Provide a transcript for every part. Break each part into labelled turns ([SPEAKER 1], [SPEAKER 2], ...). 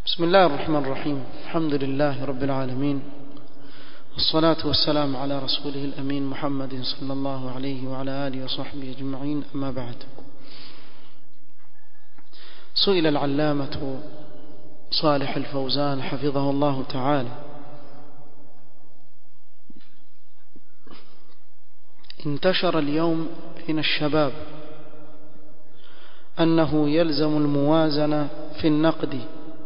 [SPEAKER 1] بسم الله الرحمن الرحيم الحمد لله رب العالمين والصلاة والسلام على رسوله الأمين محمد صلى الله عليه وعلى آله وصحبه أجمعين أما بعد سئل العلامة صالح الفوزان حفظه الله تعالى انتشر اليوم بين الشباب أنه يلزم الموازنة في النقد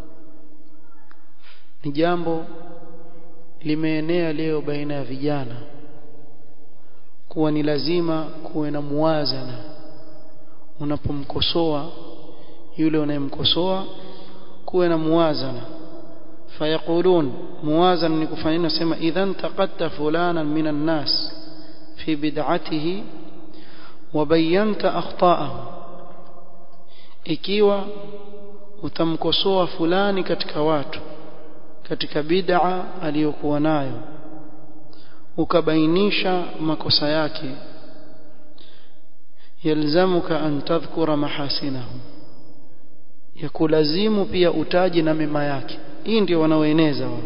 [SPEAKER 1] ni jambo limeenea leo baina ya vijana kuwa ni lazima kuwe na muwazana unapomkosoa yule unayemkosoa kuwe na muwazana fayaqulun muwazana ni kufanya nini nasema idhan taqatta fulanan minan nas fi bid'atihi wa bayyanta akhta'ahu ikiwa utamkosoa fulani katika watu katika bid'a aliyokuwa nayo ukabainisha makosa yake yalzamuka an tadhkura mahasinahu yakulazimu pia utaji na mema yake hii ndio wanaoeneza wao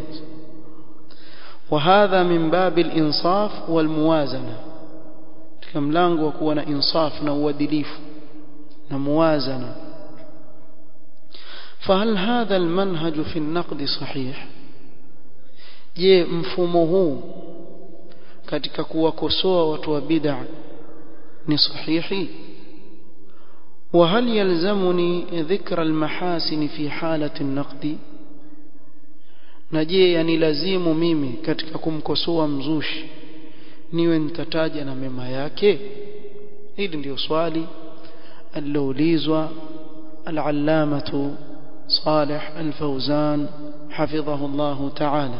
[SPEAKER 1] وهذا من باب الانصاف والموازنه katika mlango wa kuwa na insaf na uadilifu na muwazana فهل هذا المنهج في النقد صحيح je mfumo huu katika kuwakosoa watu wa bid'a ni sahihi وهل يلزمني ذكر المحاسن في حالة النقد na je yani lazimu mimi katika kumkosoa mzushi niwe nitataja na mema yake hili ndio swali aliloulizwa al-allamatu صالح الفوزان حفظه الله تعالى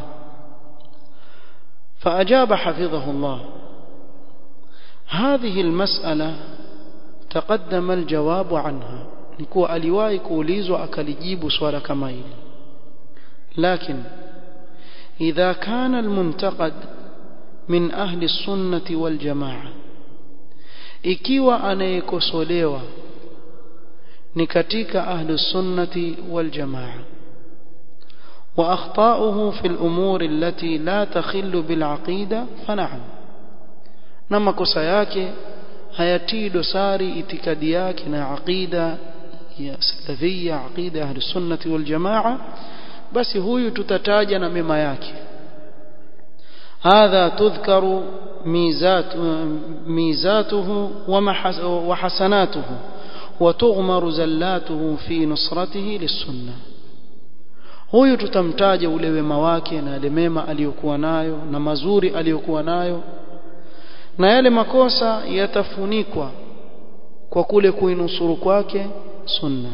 [SPEAKER 1] فأجاب حفظه الله هذه المسألة تقدم الجواب عنها نكو أليواي كوليز وأكاليجيب سؤال كمايل لكن إذا كان المنتقد من أهل السنة والجماعة ikiwa anayekosolewa ni katika ahli sunnati wal jamaa wa akhtauhu fi al-umur allati la takhillu bil aqida fana'am na makosa yake hayatii dosari itikadi yake na aqida ya salafia aqida ahli sunnati wal jamaa basi huyu tutataja na mema yake hadha tudhkaru ميزات ميزاته وحسناته وتغمر زلاته في نصرته للسنه huyu tutamtaja ule wema wake na yale mema aliyokuwa nayo na mazuri aliyokuwa nayo na yale makosa yatafunikwa kwa kule kuinusuru kwake sunna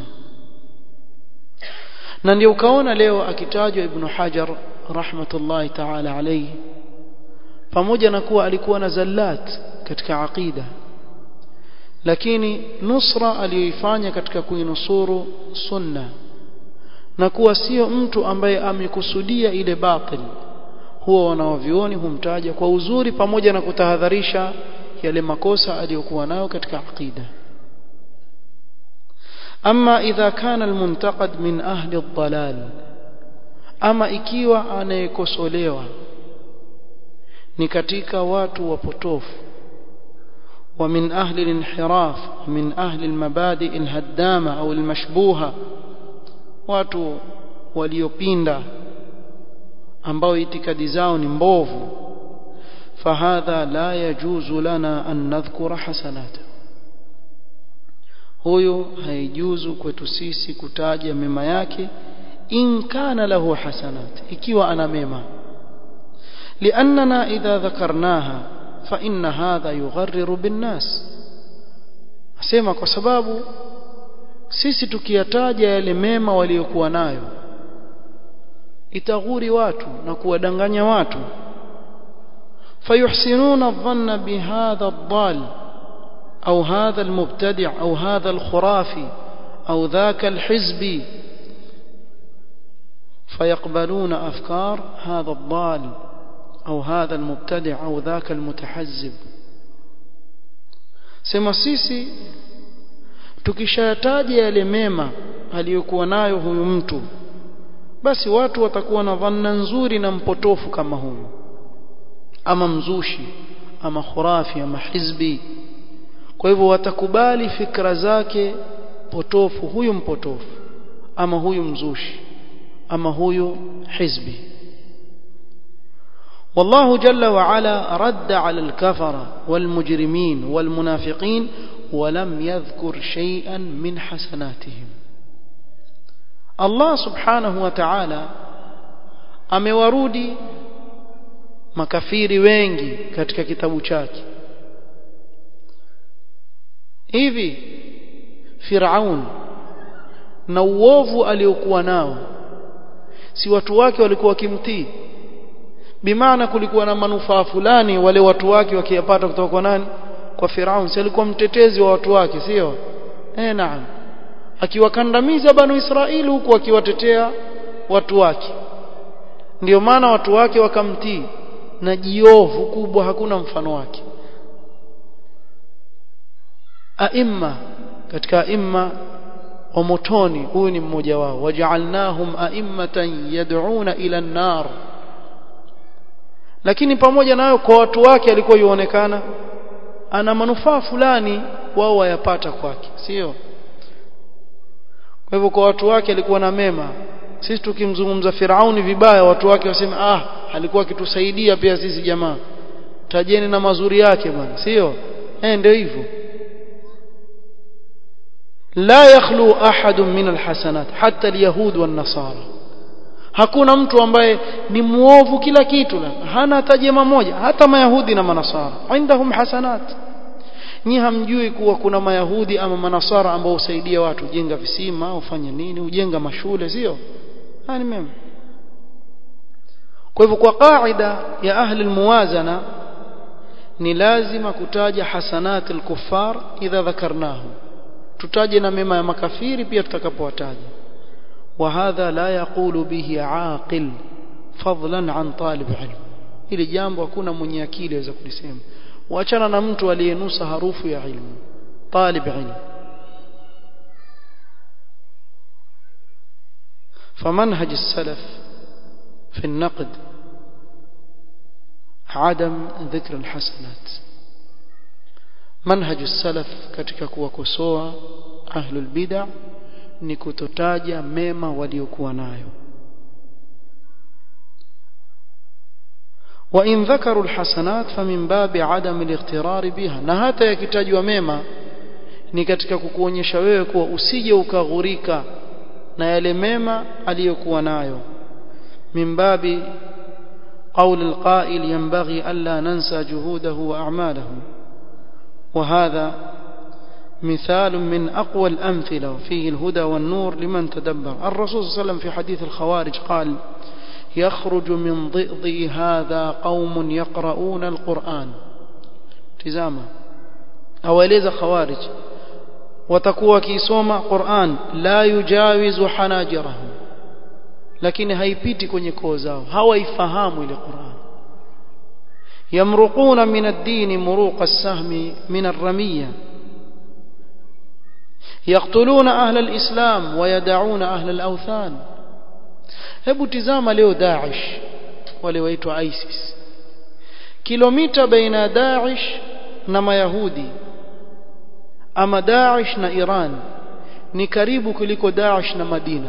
[SPEAKER 1] na ndio ukaona leo akitajwa ibn Hajar rahmatullahi ta'ala alayhi pamoja na kuwa alikuwa na zallat katika aqida lakini nusra aliyoifanya katika kuinusuru sunna na kuwa sio mtu ambaye amekusudia ile batil huwa wanaovioni humtaja kwa uzuri pamoja na kutahadharisha yale makosa aliyokuwa nayo katika aqida ama idha kana almuntaqad min ahli ad-dalal ama ikiwa anayekosolewa ni katika watu wapotofu ومن أهل الانحراف ومن أهل المبادئ الهدامة أو المشبوهة watu waliopinda ambao itikadi zao ni mbovu fahadha la yajuzu lana an nadhkura hasanata huyo haijuzu kwetu sisi kutaja mema yake in kana lahu hasanat ikiwa ana mema liannana idha dhakarnaha فإن هذا يغرر بالناس asema kwa sababu sisi tukiyataja yale mema waliokuwa nayo itaghuri watu na kuwadanganya watu fayuhsinuna dhanna bihadha ad-dal au hadha al-mubtadi' au hadha al-khurafi au dhaka al-hizbi fayaqbaluna afkar hadha ad-dal أو هذا المبتدع أو ذاك المتحزب sema sisi tukishayataja yale mema aliyokuwa nayo huyu mtu basi watu watakuwa na dhanna nzuri na mpotofu kama huyu ama mzushi ama khurafi ama hizbi kwa hivyo watakubali fikra zake potofu huyu mpotofu ama huyu mzushi ama huyu hizbi والله جل وعلا رد على الكفرة والمجرمين والمنافقين ولم يذكر شيئا من حسناتهم الله سبحانه وتعالى amewarudi makafiri wengi katika kitabu chake hivi Firaun na uovu aliokuwa nao si watu wake walikuwa wakimtii bimaana kulikuwa na manufaa fulani wale watu wake wakiyapata kutoka kwa nani kwa Firaun si alikuwa mtetezi wa watu wake sio eh naam akiwakandamiza banu Israeli huku akiwatetea watu wake ndio maana watu wake wakamtii na jiovu kubwa hakuna mfano wake aimma katika aimma wa motoni huyu ni mmoja wao waja'alnahum a'immatan yad'una ila an-nar lakini pamoja nayo kwa watu wake alikuwa yuonekana ana manufaa fulani wao wayapata kwake sio kwa hivyo kwa watu wake alikuwa na mema sisi tukimzungumza Firauni vibaya watu wake wasema ah alikuwa akitusaidia pia sisi jamaa tajeni na mazuri yake bwana sio eh ndio hivyo la yakhlu ahadun min alhasanat hatta alyahud wan nasara hakuna mtu ambaye ni muovu kila kitu hana hata jema moja hata mayahudi na manasara indahum hasanat nyi hamjui kuwa kuna mayahudi ama manasara ambao husaidia watu jenga visima ufanye nini ujenga mashule sio ni mema kwa hivyo kwa kaida ya ahli almuwazana ni lazima kutaja hasanat alkuffar idha dhakarnahu tutaje na mema ya makafiri pia tutakapowataja وهذا لا يقول به عاقل فضلا عن طالب علم ili jambo hakuna mwenye akili aweza kulisema waachana na mtu aliyenusa harufu ya ilmu talib ilmu فمنهج السلف في النقد عدم ذكر الحسنات منهج السلف katika kuwakosoa ahlul bid'ah ni kutotaja mema waliokuwa nayo وإن ذكروا الحسنات فمن باب عدم الاغترار بها na hata yakitajwa mema ni katika kukuonyesha wewe kuwa usije ukaghurika na yale mema aliyokuwa nayo من باب قول القائل ينبغي ألا ننسى جهوده وأعماله وهذا مثال من أقوى الأمثلة وفيه الهدى والنور لمن تدبر الرسول صلى الله عليه وسلم في حديث الخوارج قال يخرج من ضئضي هذا قوم يقرؤون القرآن تزاما أوليز خوارج وتكوى كيسوما قرآن لا يجاوز حناجرهم لكن هيبيتي kwenye koo zao hawaifahamu ile Qur'an يمرقون من الدين مروق السهم من الرميه يقتلون أهل الإسلام ويدعون أهل الأوثان hebu tizama leo Daesh wale waitwa ISIS kilomita baina Daesh na Mayahudi ama Daesh na Iran ni karibu kuliko Daesh na Madina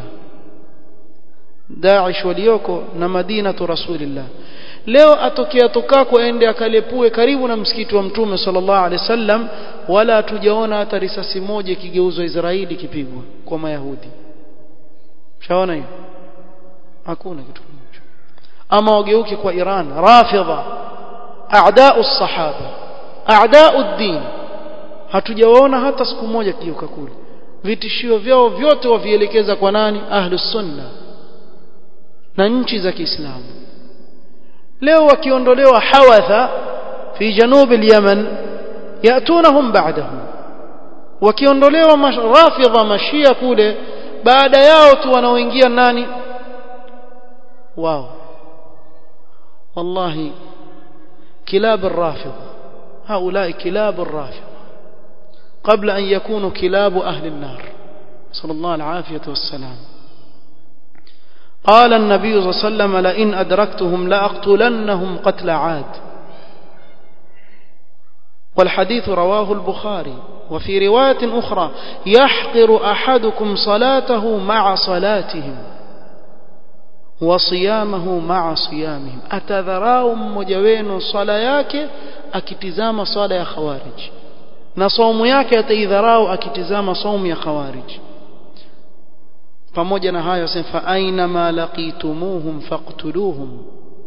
[SPEAKER 1] Daesh walioko na Madina tu Rasulillah leo atokea tokako ende akalepue karibu na msikiti wa mtume sallallahu alaihi wasallam wala hatujaona hata risasi moja ikigeuzwa Israeli kipigwa kwa Mayahudi shaona hiyo hakuna kitu hicho ama wageuke kwa Iran rafidha a'da'u sahaba a'da'u ad-din hatujawaona hata siku moja kigeuka kule vitishio vyao vyote wavielekeza kwa nani ahlus sunna na nchi za Kiislamu leo wakiondolewa hawatha fi janub al-yaman yatunahum ba'dahum wakiondolewa rafidha mashia kule baada yao tu wanaoingia nani wao wallahi kilab الرافضه هؤلاء كلاب الرافضه قبل أن يكونوا كلاب أهل النار صلى الله العافية والسلام قال النبي صلى الله عليه وسلم لئن أدركتهم لأقتلنهم قتل عاد والحديث رواه البخاري وفي رواية أخرى يحقر أحدكم صلاته مع صلاتهم وصيامه مع صيامهم أتذراو مجوين صلاة yake akitizama swala ya khawarij na saumu yake ataidharau akitizama saumu ya khawarij pamoja na hayo asema fa aina ma laqitumuhum faqtuluhum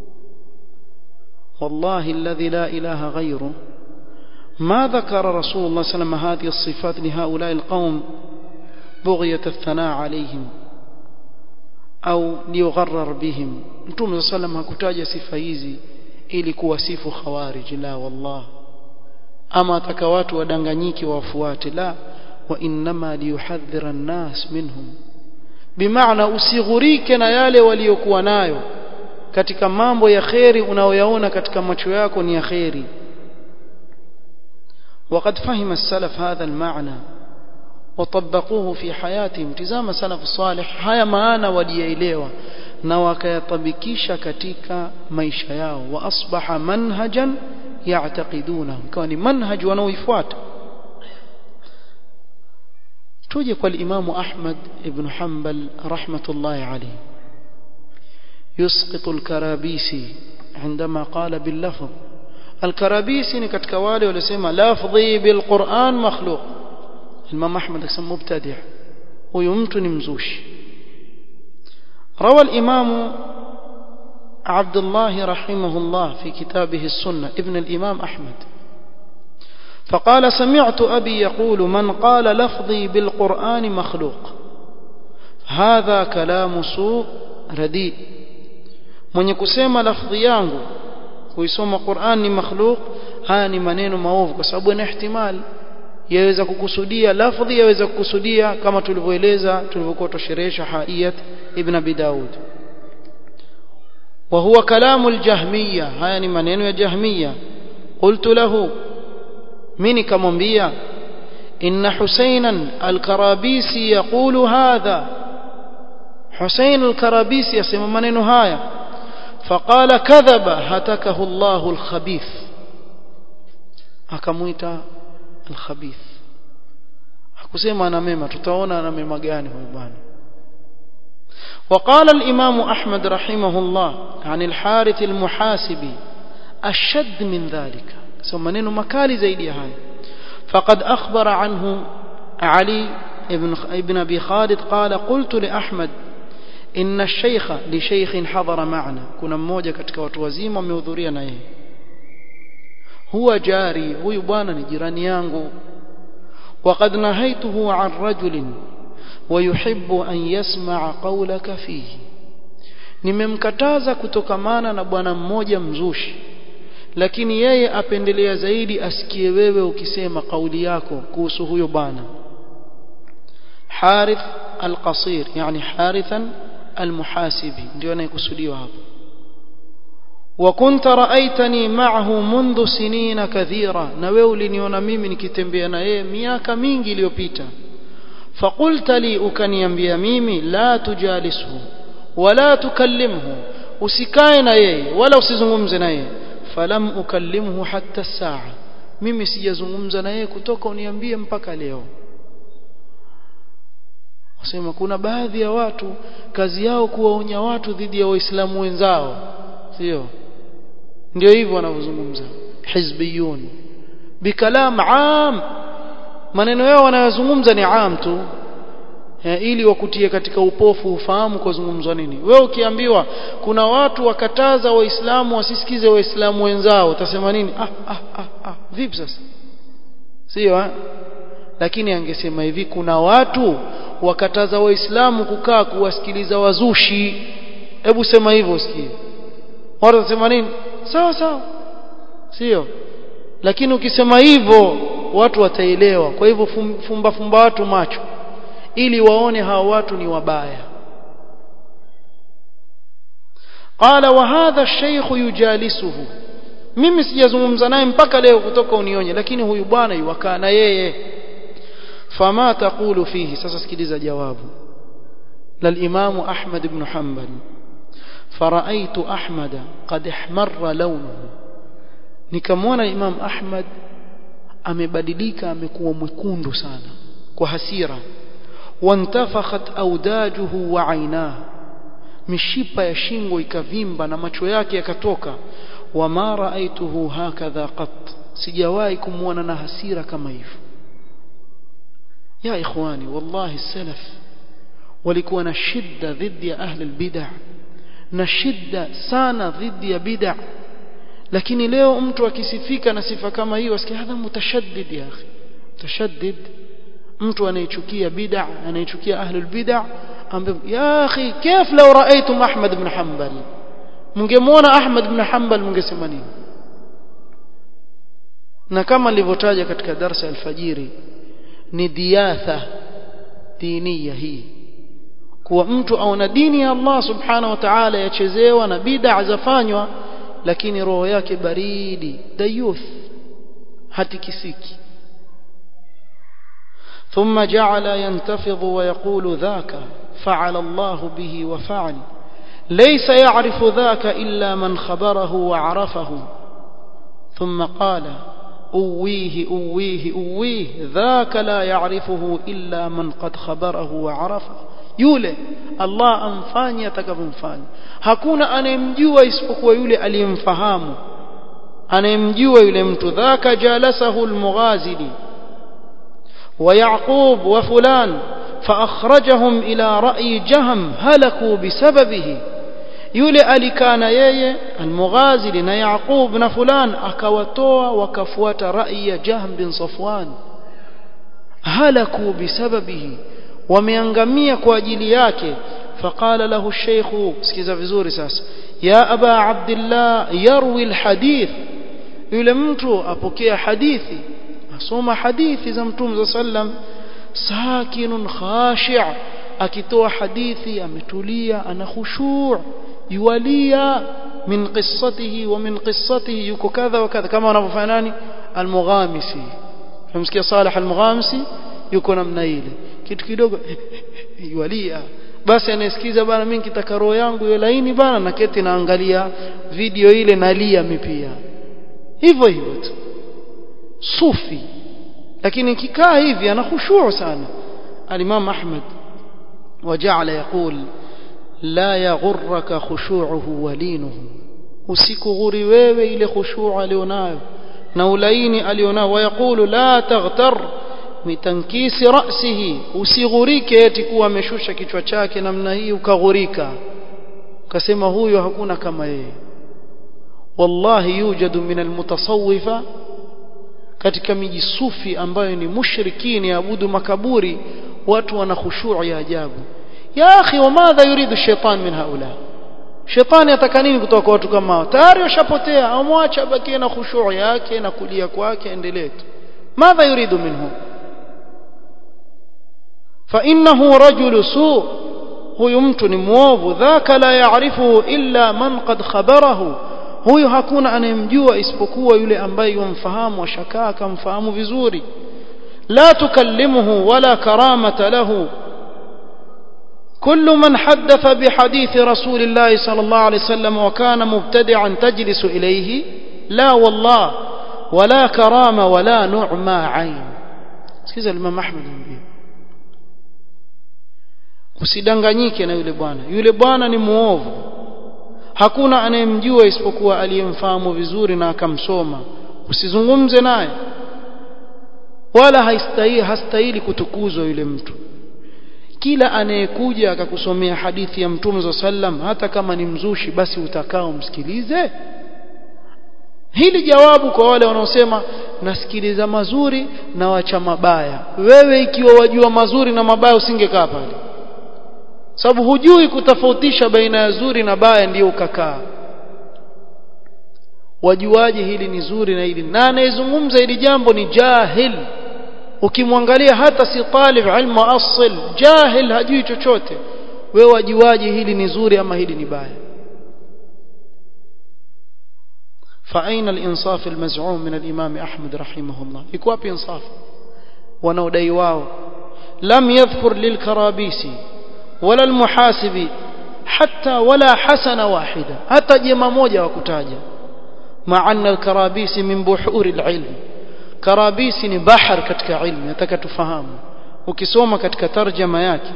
[SPEAKER 1] wallahi alladhi la ilaha ghayruhu ما ذكر رسول الله صلى الله عليه وسلم هذه الصفات لهؤلاء القوم بغية الثناء عليهم أو ليغرر بهم نتوم صلى الله عليه وسلم hakutaja sifa hizi ili kuwasifu khawarij la wallah ama ataka watu wadanganyiki wafuate la wa inma liyuhadhdhira an-nas minhum bimaana usighurike na yale waliokuwa nayo katika mambo ya kheri unaoyaona katika macho yako ni ya kheri وقد فهم السلف هذا المعنى وطبقوه في حياتهم تزام سلف الصالح haya maana walielewa na wakayatabikisha katika maisha yao wa asbaha manhajan ya'taqidunahu ikawa ni manhaj wanaoifuata tuje kwa Imam Ahmad ibn Hanbal rahmatullahi alayhi يسقط الكرابيسي عندما قال باللفظ الكرابيسي ni katika wale waliosema lafdhi bilquran makhluq Imam Ahmad akasema mubtadi' huyu mtu ni mzushi روى الإمام عبد الله رحمه الله في كتابه السنة ابن الإمام أحمد فقال سمعت أبي يقول من قال لفظي بالقرآن مخلوق هذا كلام سوء رديء من يكسم لفظي yangu kuisoma Qur'an ni makhluq haya ni maneno maovu kwa sababu ina ihtimal yaweza kukusudia lafdhi yaweza kukusudia kama tulivyoeleza tulivyokuwa tusherehesha haiyat ibn abi daud وهو كلام الجهمية هاي ni maneno ya jahmiya قلت له mimi nikamwambia إن حسينا الكرابيسي يقول هذا حسين الكرابيسي يسمى maneno haya فقال كذب هتكه الله الخبيث akamuita الخبيث hakusema ana mema tutaona ana mema gani huyu bwana وقال الإمام أحمد رحمه الله عن الحارث المحاسبي أشد من ذلك ثم نينو مكالي زيدي هاي فقد أخبر عنه علي ابن, ابن أبي خالد قال قلت لأحمد إن الشيخ لشيخ حضر معنا كنا mmoja katika watu wazima wamehudhuria na yeye huwa jari huyu bwana ni jirani yangu وقد نهيته عن رجل ويحب أن يسمع قولك فيه nimemkataza kutokamana na bwana mmoja mzushi lakini yeye apendelea zaidi asikie wewe ukisema kauli yako kuhusu huyo bwana Harith al-Qasir yani Harithan al-Muhasibi ndio anayekusudiwa hapo وكنت رأيتني معه منذ سنين كثيرة na wewe uliniona mimi nikitembea na yeye miaka mingi iliyopita فقلت لي ukaniambia mimi la tujalishu wala tukallimhu usikae na yeye wala usizungumze na yeye falam ukallimhu hatta saa mimi sijazungumza na yeye kutoka uniambie mpaka leo wasema kuna baadhi ya watu kazi yao kuwaonya watu dhidi ya waislamu wenzao sio ndio hivyo wanavyozungumza hizbiyun bikalam am maneno yao wanayozungumza ni am tu ili wakutie katika upofu ufahamu kwa zungumzwa nini wewe ukiambiwa kuna watu wakataza waislamu wasisikize waislamu wenzao utasema nini ah, ah, ah, ah. vipi sasa sio eh? lakini angesema hivi kuna watu wakataza waislamu kukaa kuwasikiliza wazushi hebu sema hivyo usikie watu watasema nini sawa sawa sio lakini ukisema hivyo watu wataelewa kwa hivyo fumba fumba watu macho ili waone hawa watu ni wabaya qala wa hadha ash-shaykh yujalisuhu mimi sijazungumza naye mpaka leo kutoka unionye lakini huyu bwana yuwakaa na yeye fama taqulu fihi sasa sikiliza jawabu للإمام أحمد بن حنبل فرأيت أحمد قد احمر لونه nikamwona Imam Ahmad amebadilika amekuwa mwekundu sana kwa hasira wantafakhat audajuhu wa ainahu mishipa ya shingo ikavimba na macho yake yakatoka wama raaituhu hakadha qat sijawahi kumwona na hasira kama hivyo ya ikhwani wallahi salaf walikuwa na shidda dhidi ya ahli albid'ah na shidda sana dhidi ya bid'ah lakini leo mtu akisifika na sifa kama hiyo asikia hadha mutashaddid ya akhi mutashaddid mtu anayechukia bid'ah anayechukia ahli albid'ah ambaye ya akhi كيف لو رايتم احمد بن حنبل mngemwona ahmad ibn hanbal mngesema nini na kama nilivyotaja katika darasa ya alfajiri ni diatha diniya hii kuwa mtu aona dini ya Allah subhanahu wa ta'ala yachezewa na bid'a zafanywa lakini roho yake baridi dayuth hatikisiki ثم جعل ينتفض ويقول ذاك فعل الله به وفعل ليس يعرف ذاك إلا من خبره وعرفه ثم قال أويه أويه أويه ذاك لا يعرفه إلا من قد خبره وعرفه yule Allah amfanye atakavyomfanya hakuna anayemjua isipokuwa yule aliyemfahamu anayemjua yule mtu dhaka jalasahu almughazili wa yaqub wa fulan فأخرجهم إلى رأي جهم هلكوا بسببه yule alikana yeye almughazili na yaqub na fulan akawatoa wakafuata rai ya jahm bin safwan halaku bisababihi wameangamia kwa ajili yake faqala lahu الشيخ sikiza vizuri sasa ya aba abdullah yarwi alhadith yule mtu apokea hadithi asoma hadithi za mtume sallam sakinun khashi' akitoa hadithi ametulia ana khushu' yuwalia min qissatihi wa min qissatihi yuko kadha wa kadha kama wanavyofanya nani almughamisi tumsikia salih almughamisi yuko namna ile kitu kidogo yuwalia basi anasikiza bana mimi kitaka roho yangu iwe laini bana na keti naangalia video ile nalia mipia hivyo hivyo tu sufi lakini kikaa hivi ana khushuu sana al-Imam Ahmad وجعل يقول لا يغرك خشوعه ولينه usikughuri wewe ile khushu' alionayo na ulaini alionayo wayaqulu la taghtar mitankisi ra'sihi usighurike eti kuwa ameshusha kichwa chake namna hii ukaghurika ukasema huyo hakuna kama yeye wallahi yujadu min almutasawwifa katika miji sufi ambayo ni mushrikini abudu makaburi watu wana khushu' ya ajabu ya akhi wamadha yuridu shaitan min haula shetani ataka nini kutoka kwa watu kama hao tayari washapotea amwacha abakie na khushu' yake na kulia kwake endelee tu madha yuridu minhu fa innahu rajulu su huyu mtu ni muovu dhaka la yaarifuhu illa man qad khabarahu huyu hakuna anayemjua isipokuwa yule ambaye yumfahamu ashakaa akamfahamu vizuri la tukallimuhu wala karamata lahu كل من حدث بحديث رسول الله صلى الله عليه وسلم وكان مبتدعا تجلس إليه لا والله ولا كرامة ولا نعمى عين سكيزا الإمام أحمد مبين usidanganyike na yule bwana yule bwana ni muovu hakuna anayemjua isipokuwa aliyemfahamu vizuri na akamsoma usizungumze naye wala haistahili hastahili kutukuzwa yule mtu kila anayekuja akakusomea hadithi ya mtume za sallam hata kama ni mzushi basi utakao msikilize hili jawabu kwa wale wanaosema nasikiliza mazuri na wacha mabaya wewe ikiwa wajua mazuri na mabaya usingekaa pale sababu hujui kutofautisha baina ya zuri na baya ndiyo ukakaa wajuaje hili ni zuri na hili na anayezungumza hili jambo ni jahil ukimwangalia hata si talib ilmu asl jahil hajui chochote wewe wajuaje hili ni zuri ama hili ni baya فأين الإنصاف المزعوم من الإمام أحمد رحمه الله يكواب إنصاف ونودي واو لم يذكر للكرابيسي wala almuhasibi hatta wala hasana wahida hata jema moja wakutaja maana alkarabisi min buhuri alilm karabisi ni bahar katika ilmu nataka tufahamu ukisoma katika tarjama yake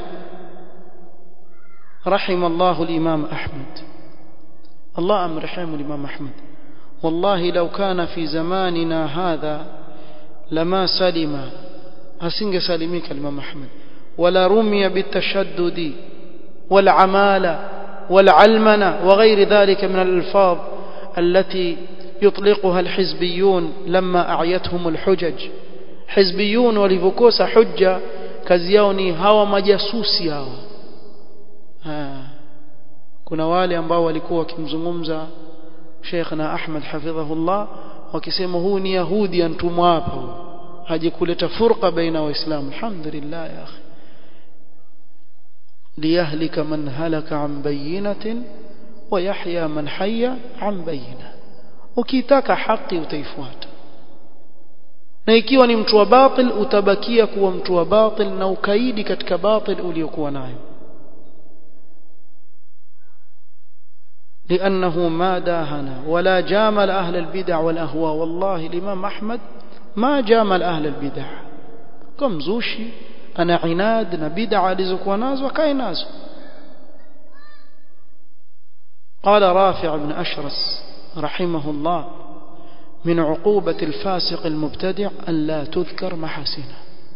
[SPEAKER 1] رحم الله الإمام أحمد الله أم رحمه الإمام أحمد والله لو كان في زماننا هذا لما سلم أسنج سلميك الإمام أحمد ولا رمي بالتشدد والعمالة والعلمنة وغير ذلك من الألفاظ التي يطلقها الحزبيون لما أعيتهم الحجج حزبيون ولفكوس حجة كزيوني هوا مجاسوسي هوا ha. kuna wale ambao walikuwa wakimzungumza Sheikh na Ahmad hafidhahullah wakisema huu ni Yahudi antumwa hapa haje kuleta furqa baina waislamu alhamdulillah ya akhi liyahlika man halaka an bayyinatin wa yahya man hayya an bayyina ukitaka haki utaifuata na ikiwa ni mtu wa batil utabakia kuwa mtu wa batil na ukaidi katika batil uliokuwa nayo لأنه ما داهن ولا جامل أهل البدع والأهواء والله الإمام أحمد ما جامل أهل البدع كم زوشي أنا عناد نبدع لزك وناز وكاي ناز قال رافع بن أشرس رحمه الله من عقوبة الفاسق المبتدع أن لا تذكر محاسنه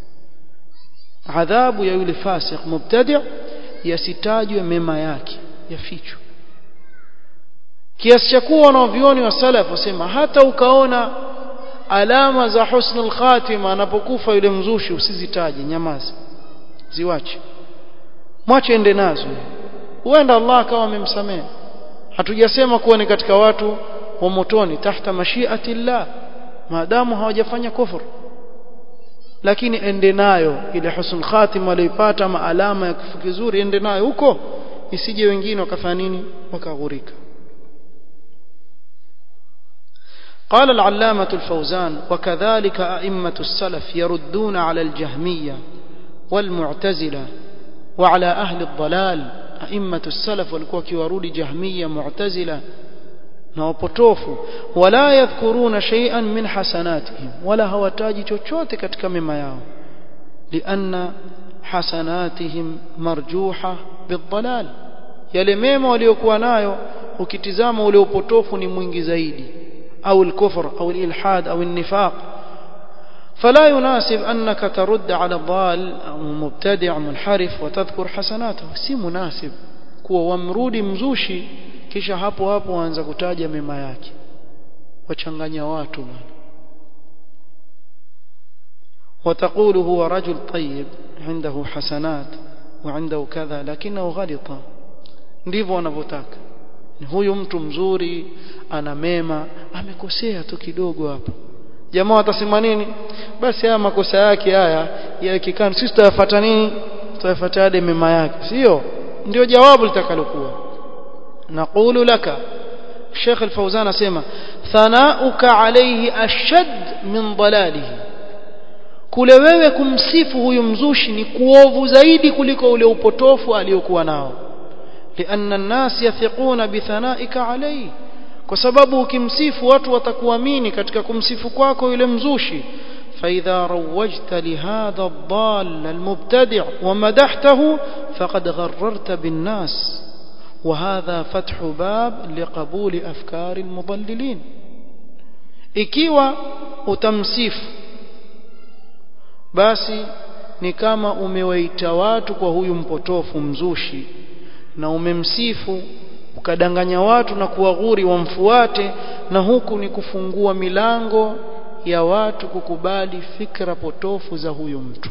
[SPEAKER 1] عذاب يولي فاسق مبتدع يستاج مما ياكي يفيشه kiasi cha kuwa wanavyoni wa salaf wasema hata ukaona alama za husnul khatima anapokufa yule mzushi usizitaje nyamaza ziwache mwache ende nazo huenda Allah akawa amemsamehe hatujasema kuwa ni katika watu wa motoni tahta mashiati llah maadamu hawajafanya kufur lakini ende nayo ile husnul khatima aliyoipata ama alama ya kifo kizuri ende nayo huko isije wengine wakafanya nini wakaghurika قال العلامة الفوزان وكذلك أئمة السلف يردون على الجهمية والمعتزلة وعلى أهل الضلال أئمة السلف والكوكي ورود جهمية معتزلة نوبوتوفو ولا يذكرون شيئا من حسناتهم ولا هو تاجي chochote katika mema yao لأن حسناتهم مرجوحة بالضلال yale mema waliokuwa nayo ukitizama ule upotofu ni mwingi zaidi أو الكفر أو الإلحاد أو النفاق فلا يناسب أنك ترد على الضال أو مبتدع منحرف وتذكر حسناته si مناسب kuwa wamrudi mzushi kisha hapo hapo waanza kutaja mema yake wachanganya watu bwana وتقول هو رجل طيب عنده حسنات وعنده كذا لكنه غلط ndivyo wanavyotaka huyu mtu mzuri ana mema amekosea tu kidogo hapo jamaa watasema nini basi haya makosa yake haya yakikana sisi tutayafuata nini tutayafuata yale mema yake sio ndio jawabu litakalokuwa naqulu laka Sheikh Al-Fauzan asema thanauka alayhi ashad min dalalihi kule wewe kumsifu huyu mzushi ni kuovu zaidi kuliko ule upotofu aliyokuwa nao لأن الناس يثقون بثنائك عليه kwa sababu ukimsifu watu watakuamini katika kumsifu kwako yule mzushi فإذا روجت لهذا الضال المبتدع ومدحته فقد غررت بالناس وهذا فتح باب لقبول أفكار المضللين ikiwa utamsifu basi ni kama umewaita watu kwa huyu mpotofu mzushi na umemsifu ukadanganya watu na kuwaghuri wamfuate na huku ni kufungua milango ya watu kukubali fikra potofu za huyu mtu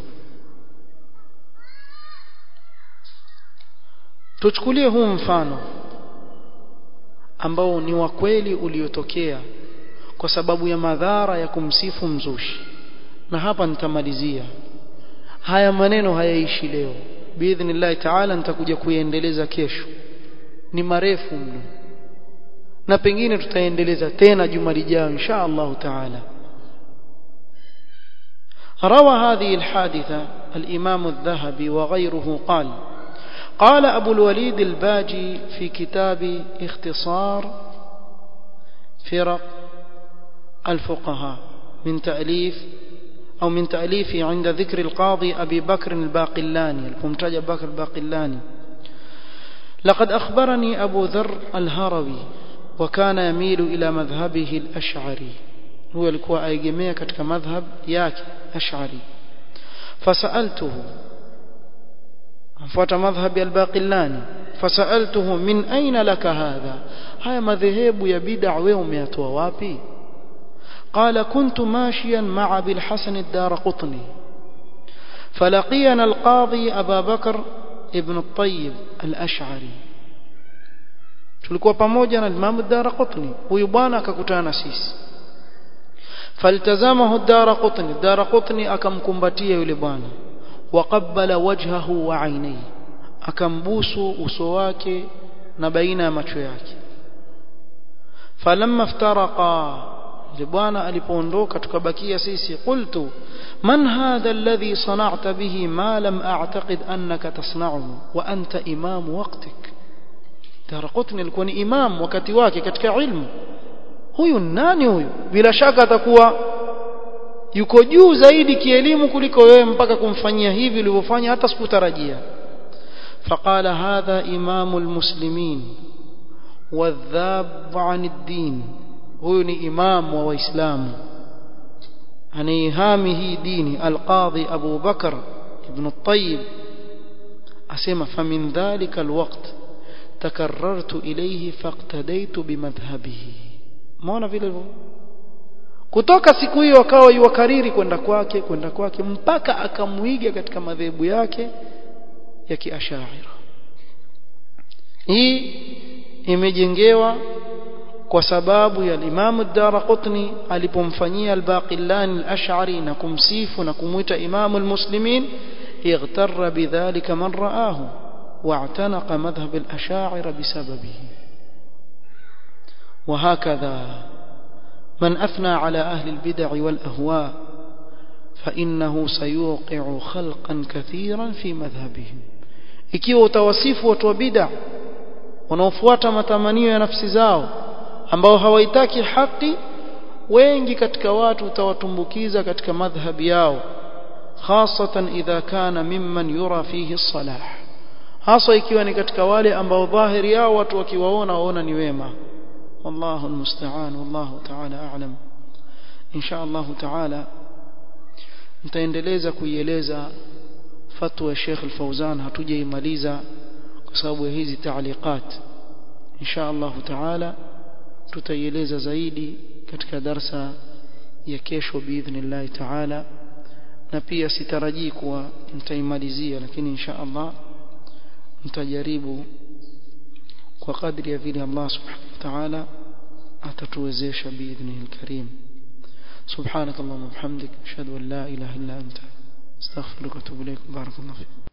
[SPEAKER 1] tuchukulie huu mfano ambao ni wa kweli uliotokea kwa sababu ya madhara ya kumsifu mzushi na hapa nitamalizia haya maneno hayaishi leo biidhnillahi taala nitakuja kuyaendeleza kesho ni marefu mno na pengine tutaendeleza tena juma lijao insha Allah taala روى هذه الحادثة الإمام الذهبي وغيره قال قال أبو الوليد الباجي في كتاب اختصار فرق الفقهاء من تأليف أو من تأليفه عند ذكر القاضي أبي بكر الباقلاني الممتاج بكر الباقلاني لقد أخبرني أبو ذر الهروي وكان يميل إلى مذهبه الأشعري هو alikuwa aegemea katika madhhab yake ash'ari fasaltuhu afuata madhhab al-baqillani fasaltuhu min aina laka hadha haya madhehebu ya bid'a wewe umeyatoa wapi قال كنت ماشيا مع ابي الحسن الدارقطني فلقينا القاضي ابا بكر ابن الطيب الاشعري tulikuwa pamoja na Imam Ad-Darqutni huyu bwana akakutana na sisi faltazamahu Ad-Darqutni Ad-Darqutni akamkumbatia yule bwana waqabbala wajhahu wa ainaihi akambusu uso wake na baina ya macho yake falamma iftaraqa yule bwana alipoondoka tukabakia sisi qultu man hadha alladhi sana'ta bihi ma lam a'taqid annaka tasna'uhu wa anta imam waqtik Darqutni alikuwa ni imam wakati wake katika ilmu huyu nani huyu bila shaka atakuwa yuko juu zaidi kielimu kuliko wewe mpaka kumfanyia hivi ulivyofanya hata sikutarajia فقال هذا إمام المسلمين والذاب عن الدين huyu ni imam wa waislamu anaihami hii dini alqadhi Abu Bakar ibn at-Tayyib asema famin dhalika alwaqt takarrartu ilayhi faqtadaitu bimadhhabihi maona vile hivyo kutoka siku hiyo akawa yuwakariri kwenda kwake kwenda kwake mpaka akamwiga katika madhehebu yake ya kiashaira hii imejengewa kwa sababu ya Imam ad-Darqutni alipomfanyia al-Baqillani al-Ash'ari na kumsifu na kumuita Imam al-Muslimin اغتر بذلك من رآه واعتنق مذهب الأشاعر بسببه وهكذا من أثنى على أهل البدع والأهواء فإنه سيوقع خلقا كثيرا في مذهبهم ikiwa utawasifu watu wa bid'a wanaofuata matamanio ya nafsi zao ambao hawaitaki haki wengi katika watu utawatumbukiza katika madhhabi yao hasatan idha kana mimman yura fihi salah hasa ikiwa ni katika wale ambao dhahiri yao watu wakiwaona waona ni wema wallahu almusta'an wallahu ta'ala a'lam insha Allah ta'ala nitaendeleza kuieleza fatwa ya Sheikh Al-Fauzan hatujaimaliza kwa sababu ya hizi taaliqat insha Allah ta'ala tutaieleza zaidi katika darsa ya kesho biidhnillah ta'ala na pia sitarajii kuwa nitaimalizia lakini insha Allah nitajaribu kwa kadri ya vile Allah subhanahu wa ta'ala atatuwezesha biidhnihi alkarim سبحانك اللهم وبحمدك اشهد ان لا اله الا انت استغفرك واتوب اليك بارك الله فيك